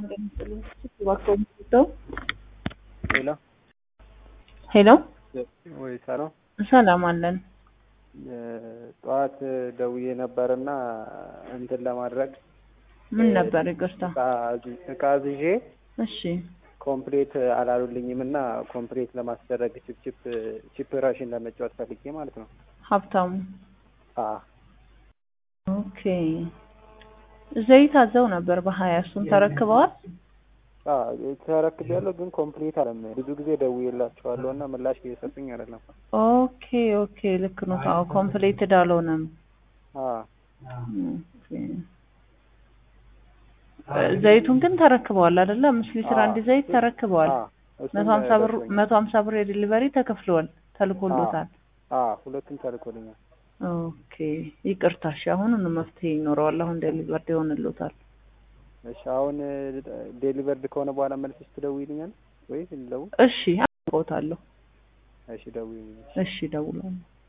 ሄሎ ሄሎ ወይ ሰላም ሰላም አለን። ጠዋት ደውዬ ነበርና እንትን ለማድረግ ምን ነበር? ይቅርታ። እቃ አዝዤ እሺ ኮምፕሌት አላሉልኝም እና ኮምፕሌት ለማስደረግ ቺፕ ቺፕ ራሽን ለመጫወት ፈልጌ ማለት ነው። ሀብታሙ አ ኦኬ። ዘይት አዘው ነበር በሀያ እሱን ተረክበዋል? አ ተረክቤያለሁ፣ ግን ኮምፕሌት አለም ብዙ ጊዜ ደውዬላቸዋለሁ እና ምላሽ እየሰጡኝ አይደለም። ኦኬ ኦኬ፣ ልክ ነው። አዎ ኮምፕሌትድ አልሆነም። አ ኦኬ። ዘይቱን ግን ተረክበዋል አይደለ? አምስት ሊትር አንድ ዘይት ተረክበዋል። አ እሱም መቶ ሀምሳ ብር ደርሶኛል። መቶ ሀምሳ ብር የዲሊቨሪ ተከፍሏል ተልኮሎታል። አ ሁለቱም ተልኮልኛል። ኦኬ ይቅርታ። እሺ አሁኑኑ መፍትሄ ይኖረዋል። አሁን ዴሊቨርድ ይሆንልዎታል። እሺ አሁን ዴሊቨርድ ከሆነ በኋላ መልሰሽ ትደውይልኛል ወይስ ልደውል? እሺ አውቀውታለሁ። እሺ ደውይልኝ። እሺ እደውላለሁ።